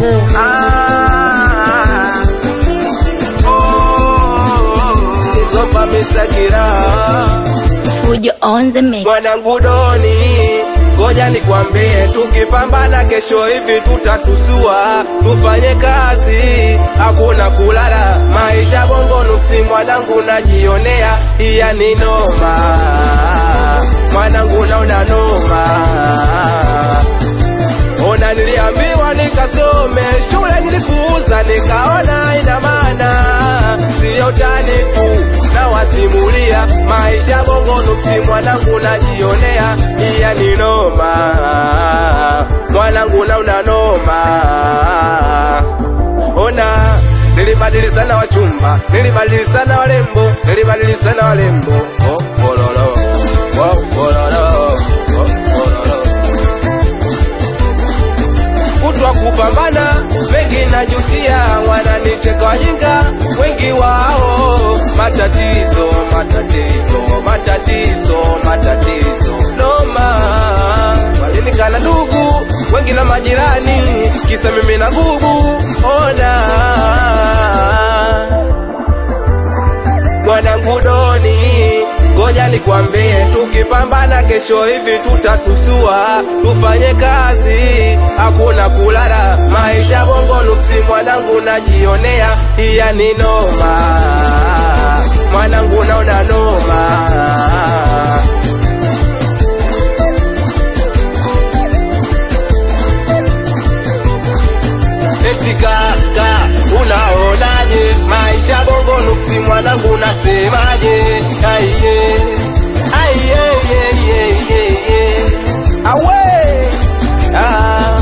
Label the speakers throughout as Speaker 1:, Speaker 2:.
Speaker 1: wangu
Speaker 2: Ah, oh, Zopa Mr. Kira
Speaker 1: Fujo on the mix.
Speaker 2: mwanangu Doni, ngoja nikwambie, tukipambana kesho hivi tutatusua, tufanye kazi, hakuna kulala, maisha bongo nuksi, mwanangu najionea, iya ni noma, mwanangu naona noma Ona niliambiwa nikasome shule nilipuuza, nikaona ina maana siyo tani tu, na wasimulia maisha bongo nuksi, mwanangu najionea, iya ni noma, mwanangu nauna noma. Ona nilibadili sana wachumba, nilibadili sana walembo, nilibadili sana walembo, oh, bololo, oh, bololo, oh, bololo kutwa kupambana, wengi najutia, wananicheka wajinga, wengi wao matatizo, matatizo, matatizo, matatizo, noma walinikana ndugu wengi na majirani, kisa mimi na gubu, ona mwanangu Doni, ngoja nikwambie, tukipambana kesho hivi tutatusua, tufanye kazi, hakuna kulala, maisha bongo nuksi, mwanangu najionea, iya ni noma, mwanangu naona noma. Eti kaka, unaonaje maisha bongo nuksi, mwanangu nasemaje? Aiye, aiye, ye, ye, ye, ye. awe ah.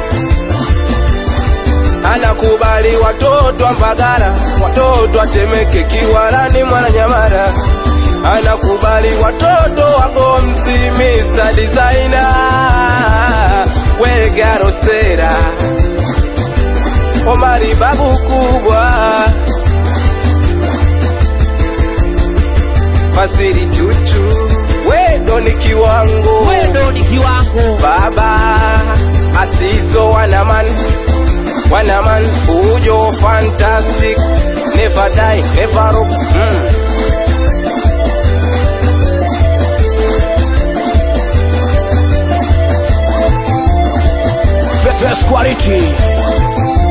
Speaker 2: Anakubali watoto wa Mbagala, watoto wa Temeke, Kiwalani, Mwananyamala. Anakubali watoto wa Gomsi, Mr. Designer, Wegarosera Omari babu kubwa Fasiri chuchu Wedo ni kiwango
Speaker 1: Wendo ni kiwango.
Speaker 2: Baba Asizo wanaman Wanaman Fujo fantastic Never die, never rock mm.
Speaker 3: The best quality.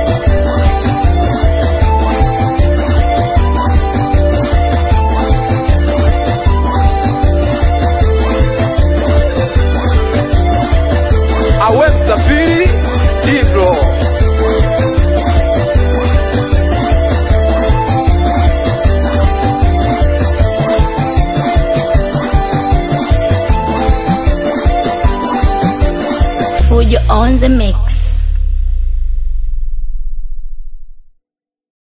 Speaker 2: Awe msafiri Dibro
Speaker 1: Fujo on the mix.